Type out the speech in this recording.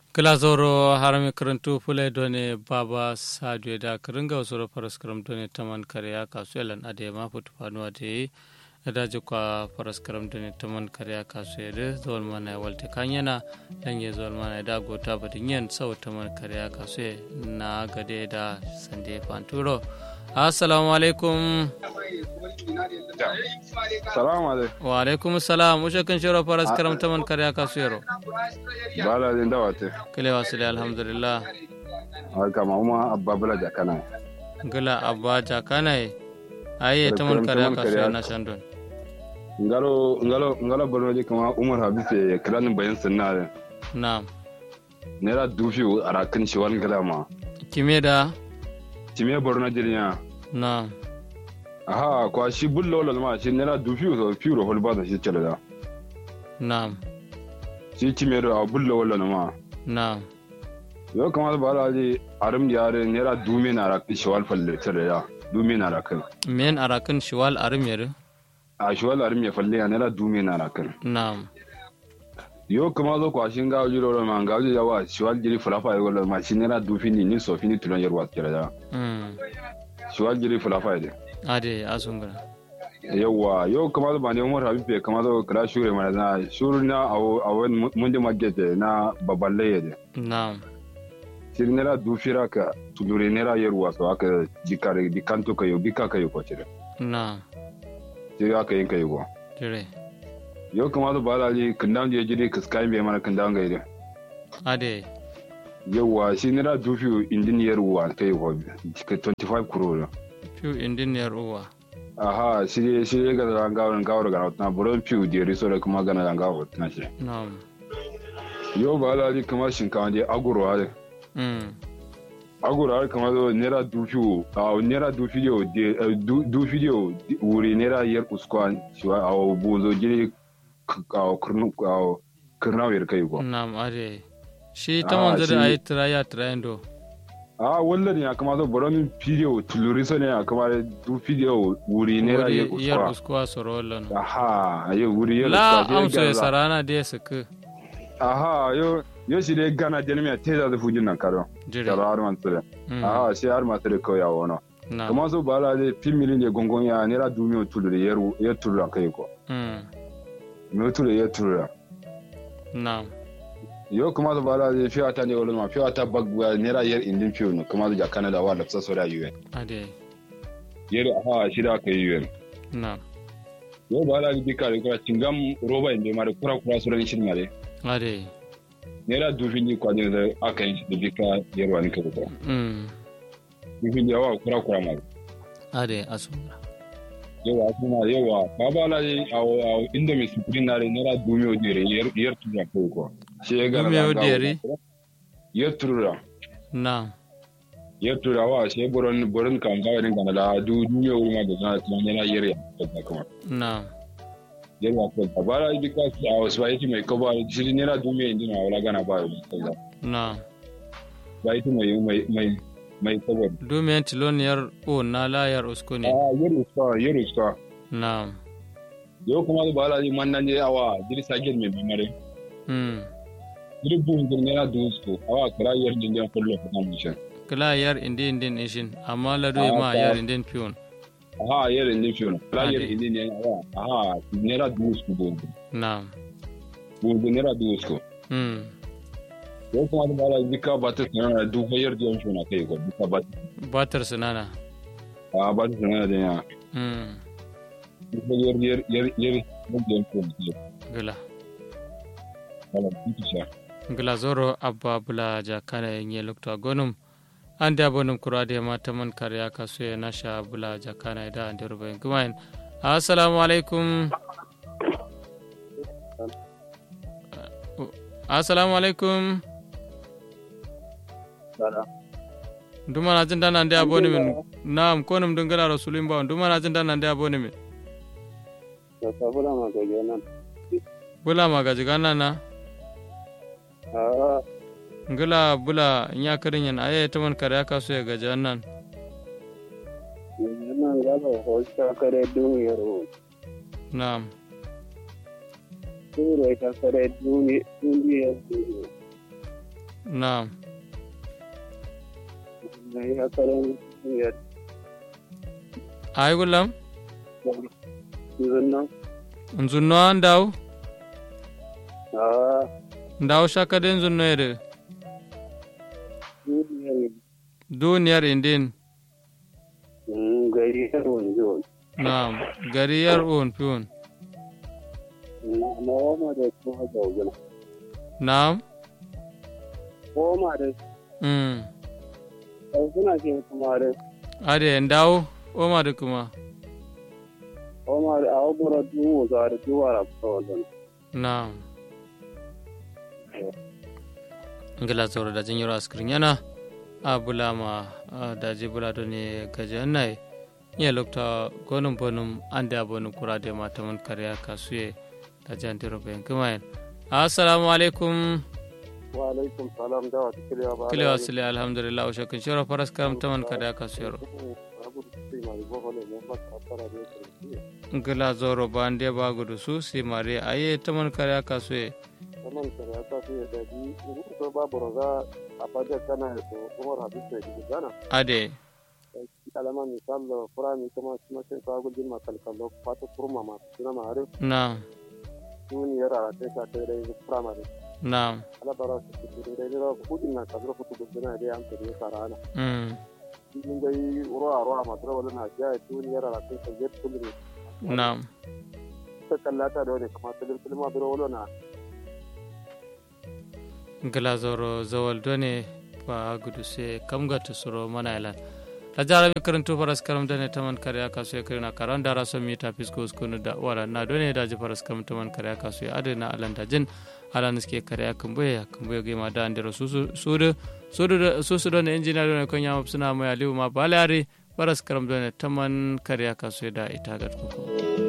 kilazoro harami karantu fule done baba sadio da karinga wasoro faras karam done taman kariya kasu elan ade ma futu fanuwa de daji kwa faras karam done taman kariya kasu ede zol mana walte kanyana dange zol mana da gota badin yen sau taman kariya kasu na gade da sande fanturo assalamu alaikum salamu alaikum wa alaikum salam ushe kan shiro faras karam taman kariya kasu yaro bala din dawate kile wasile alhamdulillah haka ma uma abba bala jakana gila abba jakana aye taman kariya kasu na shandon ngalo ngalo ngalo borno je kama umar habibe kilanin bayan sunna na'am naira dufi a rakin shi wani galama kime da time borno jirya na'am aha kwa shi bullo wala ma shi naira dufi so fiuro hol ba da shi cele da na'am shi time da bullo wala ma na'am yo kama ba la ji arim yare naira dumi na rakin shi wal falle cele da dumi na rakin men arakan shiwal arim yare a shi wal arim ya falle ya naira dumi na rakin na'am yo kama zo kwa shi ngawo jiro ro ma ngawo yawa shi wal jiri fulafa yo wala ma shi naira dufi ni ni so fini tulon yarwa cele da mm shi wal jiri fulafa de ade asungura yawwa yau kamar da bane umar habibe kamar da kira shure mana na shuru na a wani mundi magete na babban laye de na'am siri nera dufira ka tulure nera yerwa so aka jikare dikanto kayo bika kayo ko cire na'am siri aka yin kayo ko dire yau kamar da bala ji kindan je jiri kaskai be mana kindan gaide ade yawwa shi nera dufi indin yerwa kayo ko 25 crore fiu indiniyar uwa aha shi shi ga da gawar gawar ga na buron fiu de riso da kuma gana da gawar na shi na'am yau bala ji kamar shinkawa je aguro hade mm agora har kamar zo naira dufiyo a naira dufiyo de dufiyo wuri naira yar uskwa shiwa a bozo gire a kurnu a kurna kai ko na'am ade shi Ah, ta manzo da shi- ayi tiraya tirayendo a wallan ya kamar zo boron fidiyo tuluri so ne ya kamar dufiyo wuri naira yar wuri yar uskwa uskuwa sorolon aha ayo wuri yar la uskwa amso ya sarana da suku aha yo yo shi dai gana jenmiya teza da fujin nan karo dire karo har man tsire Mm, aha shi har ma tsire ko ya wono na'am kamar zo bala de pimili ne gongon ya naira dumiyo tuluri yar yar tulura kai ko mm mutu ya tura na'am yo kuma da bala da fiya ta ne wala ma fiya ta bagwa nera yar indin fiyo no kuma da Canada wa lafsa sora UN ade yar ha shi da kai UN na'am yo bala da bika da kura cingam roba inde mare kura kura sura ni shin mare ade nera dufin ni kwa ne da aka yi da bika yar wani ka ko mm dufin ya wa kura kura mare ade asungura yawa kuma yawa baba la yi awo awo inda mi sukurin na nera dumiyo dire yar yar tura ko ko shi ya ga Dumiyo dire? yar tura na'am yettura wa sai boron boron kam ga rin kana da du duniya wuri ma da na tana yana yere da kuma na'am yere ko da bara bi ka a wasu bai mai ko ba shi ne na duniya inda na wala gana ba da na'am bai ti mai mai mai mai saboda dumiyan tiloniyar o na layar usko ne a yere ska yere ska na'am yo kuma da bara ji man nan je awa diri sagel mai bi mare mm diri bun din ne na dusko awa kira yar din dan kullu ka mun shi kila yar indi indin ishin amma lado Ah, ma ta- yar indin piyon aha yere din fiyo kira yar Ade. din ne awa aha ne na dusko bun na'am bun ne na dusko mm yo kuma da bara bi ka ba ta sanar da duko yar din shi na kai ko bi ka ba batar sunana a ba ta sanar da ya mm yer yer yer yer mun da yanko mu gila wala kuti sha gila zoro abba bula jakana yenye lokta gonum ande abonum kurade mata man karya kasu ya nasha bula jakana ida ande rubayin gumayin assalamu alaikum assalamu alaikum duma na jin dana ande aboni min nam konum dungala rasulin bawon duma na jin dana ande aboni min sabula ma ga nan bula magaji gana na a ngila bula nya karin yan aye ta man karya kasu ya gaji nan nan ga ba ho ta kare duniyar ho na'am turo ta kare duniyar na'am mai akarin ya ay gulam zunnan nzunno an daw a ndaw shakade nzunno yede duniyar duniyar indin gari ya runjo na'am gari yar un piun na wama da kuma zaugina na'am koma da mm suna ke kuma da ade ndaw oma de kuma koma da a wabura duhu za da duwara kawai na'am ngila zoro da jinyiro askrin yana a bulama a daji bulado ne gaje nai iya lokta gonum bonum ande abonu kurade matamun kariya kasuye da jantiro bayan kumayen assalamu alaikum wa alaikum salam da wata kiliya ba kile wasile alhamdulillah o shakin shiro faras karam taman kariya kasuyero ngila zoro bande bagudu su si mari aye taman kariya kasuye saman kare ya kasu ya daji in ko babu raza a fajar kana da umar habib da ke gana ade alama misal da furami kuma kuma sai ka gudun makalkalo fata kurma masu suna mare na duniyar a sai ka sai dai firamare na ala bara su su dai dai kudin na kabir kutu guduna dai an tare sarana mm in dai ruwa ruwa masu rawar na jiya duniyar a sai ka jet kullu na ta kallata da wani kamar filin filma biro wala na ngila zoro zawal done ba gudu se kam gata suro mana ilan la jarabe karanto faras karam dane taman kare aka so kirina karan dara so mi ta fisko skunu da wala na done da ji faras karam taman kare aka so ade na alan da jin alan ske kare aka mboye aka mboye ge ma da andero susu sudu sudu susu done engineer done ko nyama suna mo aliu ma balari faras karam done taman kare aka so da ita gat ko